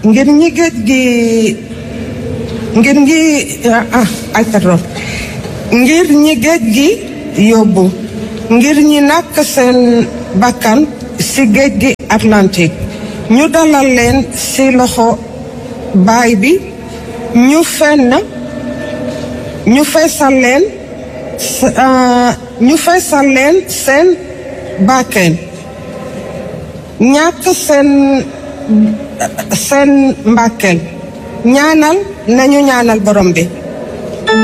ngir ñi géej gi ngir ñi ah ay pardon ngir ñi géej gi yóbbu ngir ñi nàkk seen bakkan ci géej gi Atlantique ñu dalal leen ci loxo baay bi ñu fenn ñu feesal leen ñu feesal leen seen bakken ñàkk seen seen mbàkkeel ñaanal nañu ñaanal borom bi